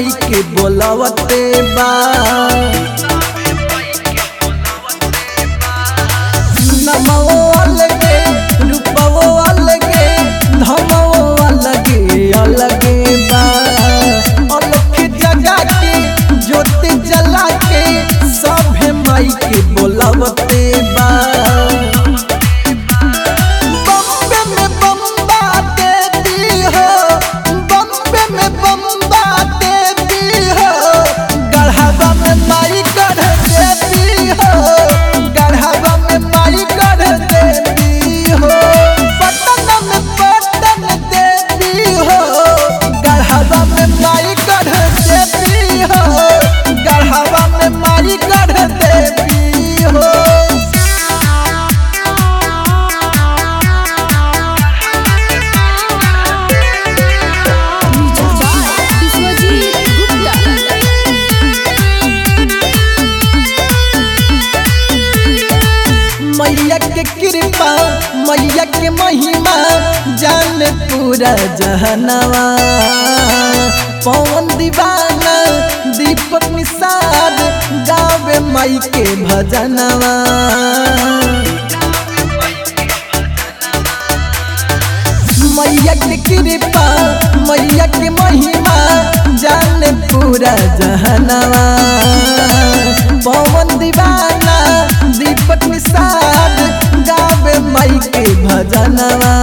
माई के बोलावते बा नमो अलगे रूपवो अलगे धमो अलगे अलगे बा अलख जगा के ज्योति जला के सभे माई के बोलावते बा बम्बे में बम्बा देती हो बम्बे में बम्बा देती हो गढ़ावा में माई गढ़ देती हो गढ़ावा में माई गढ़ देती हो पटन में पटन देती हो गढ़ावा में माई गढ़ देती हो गढ़ावा में माई गढ़ देती हो विश्वजीत गुप्ता मैया के कृपा मैया के महिमा जान पूरा जहनवा पवन दीवाना दीपक निषाद गावे माई के भजनवा मैया के कृपा मैया के महिमा जान पूरा जहनवा पवन दीवाना दीपक निषाद गावे माई के भजनवा